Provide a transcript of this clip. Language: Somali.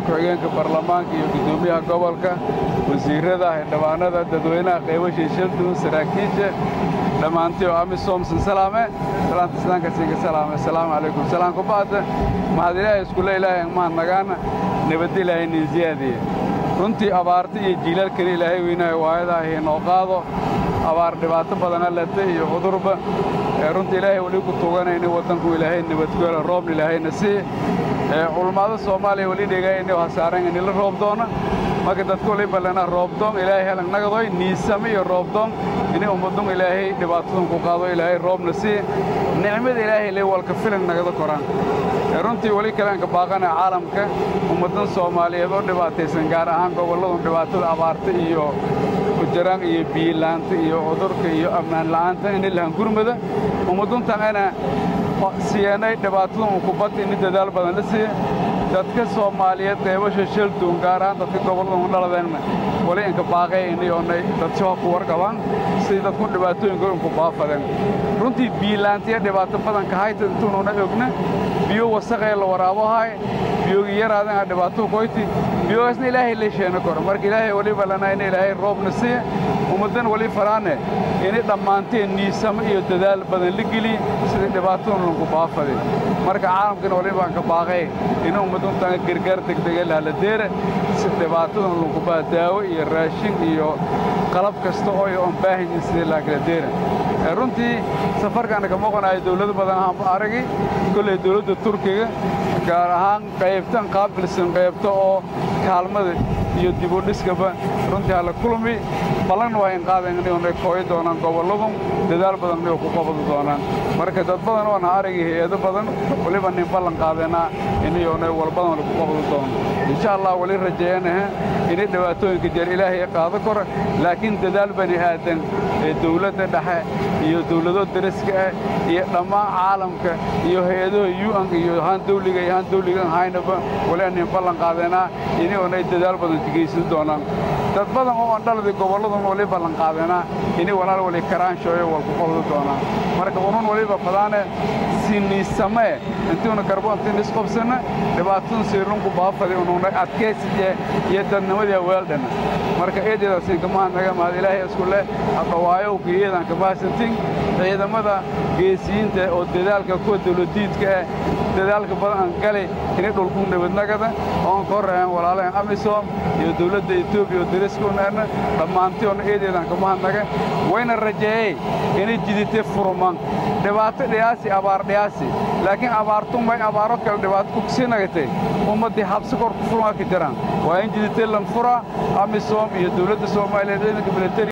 ku-xigeenka baarlamaanka iyo guddoomiyaha gobolka wasiirrada xildhibaanada dadweynaha qaybasha shaldun saraakiisha dhammaantii oo amisom sinsalaame salaanta islaanka siinka salaame assalaamu calaykum salaan ku ba'da mahad ilaahay iskule ilaahay mahad nagaana nabadda ilaahay nin ziyaadiye runtii abaarta iyo jiilaalkani ilaahay weynahay waayadaah inoo qaado abaar dhibaato badana leta iyo cudurba runtii ilaahay weli ku tuganayni waddanku ilaahay nabadgoola roobna ilaahayna sii culummada soomaaliya weli dhegayni hasaaran inila roob doona marka dadka wali ballana roobdoon ilaahay helan nagadoy niisame iyo roobdoon inay ummadun ilaahay dhibaatadan ku qaado ilaahay roobna sii nicmada ilaahay le walka filan nagada koraan runtii weli kaleanka baaqana caalamka ummaddan soomaaliyeed oo dhibaataysan gaar ahaan gobolladun dhibaatada abaarta iyo kujaraan iyo biyila'aanta iyo cudurka iyo ammaan la'aanta inay lahan gurmada ummadduntan ana siyanay dhibaatadan kubadda ini dadaal badan la siiya dadka soomaaliyeed qaybasha shalduun gaar ahaan dadka gobolladan dhaladeenna wali inka baaqay inay oonay dadshaha ku warqabaan sidii dadku dhibaatooyinka inku baafadeen runtii biyila'aantiya dhibaato badanka hayta intuununa ogna biyo wasaqee la waraabohay biyogi yaraadan dhibaato koyti biyogaasna ilaahay la sheena koro marka ilaahay waliba lana in ilaahay roobna siiya ummaddan wali faraane inay dhammaanteen niisamo iyo dadaal badan la geliye sidii dhibaatadan lanku baafadin marka caalamkana walibaan ka baaqay in ummaduntan gargaar degdega lahaladeera si dhibaatadan lankubaa daawo iyo raashin iyo qalab kasta oo ay oon baahanyihin sidii laakaladeera runtii safarkaana ka muuqanayo dawlado badan ahaanba aragi kolley dawladda turkiga gaar ahaan qaybtan qaabilsan qaybta oo kaalmada iyo dibudhiskaba runtii hala kulmi ballanna waa in qaadayn inay kooyi doonaan gobolladu dadaal badan inay ku qabadi doonaan marka dad badan oona aragi hay-ado badan weliba nin ballan qaadeenaa inayoona walbadan lagu qabadi doono insha allah weli rajeeyanaha inay dhibaatooyinka jeer ilaahay qaado kora laakiin dadaal bani aadan ee dawladda dhexe iyo dawlado dariska ah iyo dhammaan caalamka iyo hay-adaha un iyo haan dawliga iyo haan dawligan haynaba wali nin ballan qaadeenaa inayoonay dadaal badan kageysan doonaan dad badan oo aan dhaladii gobolladun wali ballan qaadeenaa inay walaal wali karaanshoyo wal ku qabdi doonaan marka unun waliba fadaane siniisamee intiuna karboontiin isqobsanna dhibaatadan siirunku baafadi ununa adkaysiye iyo dadnimadii weeldhana marka eedeedaasin kamahad naga mahad ilaahay isku leh hadhawaayow geeyadan kamahadsantin ciidamada geesiyiinta oo dadaalka kuwa dawladiidka ah dadaalka badan gali inay dhulku nabadnagada oon ka horreeyaan walaalahan amisom iyo dawladda etoobiya oo dariskaunaana dhammaantiyoona eedeedan kamahadnaga wayna rajeeyey inay jiditay furman dhibaato dhiyaasi abaar dhiyaasi laakiin abaartumay abaaro kale dhibaato kugsii nagatay ummaddii habsi kor ku furmaa ka jiraan waa in jiditay lanfura amisom iyo dawladda soomaaliyeed ciidanka militari